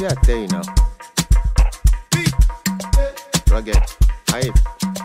See, I tell you now. Rugged. Hype.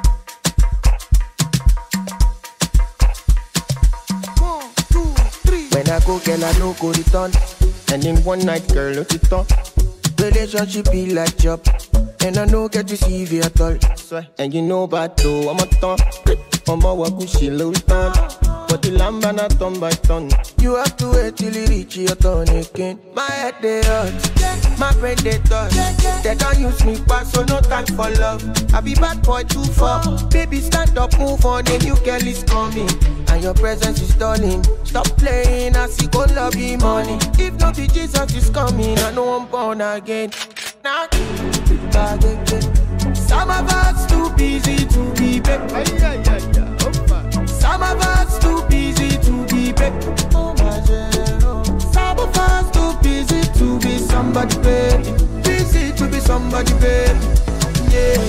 When I go, girl, I no go return. And in one night, girl, look it up. Relationship be like job, and I no get to see you at all. Swear. And you know about though, I'm a ton. I'm a walk with she little ton. But the lamb and a ton by ton. You have to wait till you reach your turn again. My head they hurt, my brain they touch. They don't use me back, so no time for love. I be bad boy too far. Baby, stand up, move on, a new girl is coming. And your presence is stalling. Stop playing, I see go love you money. If not be Jesus is coming, I know I'm born again. Now, back again. Some of us too busy to be back. Ay, ay, ay, ay. Opa. Some of us too busy to be back. Oh my zero. Some of us too busy to be somebody, baby. Busy to be somebody, baby. Yeah.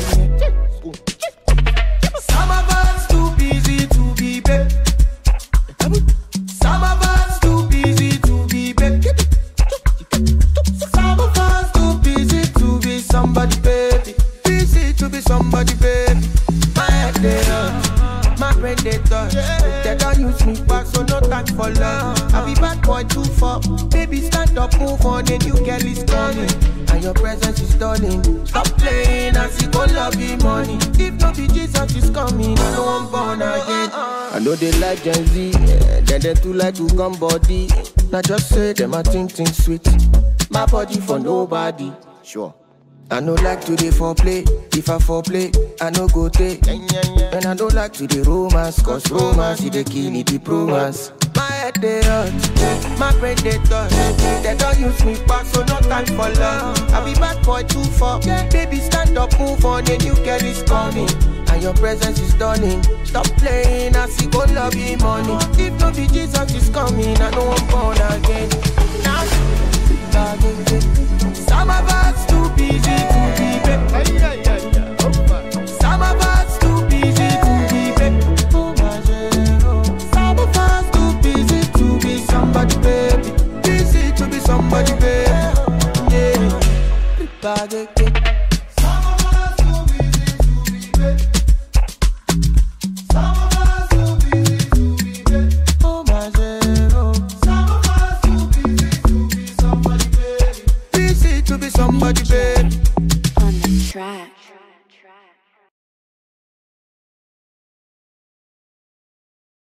Some of us too busy to be back. Some of us too busy to be back. Some of us too busy to be somebody, baby. Busy to be somebody, baby. My head they hurt, my brain they touch. They don't use me back, so no time for love. I be bad boy too far. Baby, stand up, move on, a new girl is coming. And your presence is stunning. Stop playing, I see go love you money. If not be Jesus is coming, I know I'm born again. I know they like Gen Z, yeah. then they too like to come body. Now just say them a think think sweet. My body for nobody. Sure. I no like to dey foreplay. If I foreplay, I no go take. Yeah, yeah, yeah. And I don't like to dey romance, cause romance is the kill it, the romance. My head they hurt, my brain they touch. They don't use me back, so no time for love. I be bad boy too far. Baby, stand up, move on, a new girl is coming. And your presence is stunning. Stop playing, I see go love you money. If no be Jesus is coming, I know I'm born again. Now, back again. Some of us too busy to be back. Ay, ay,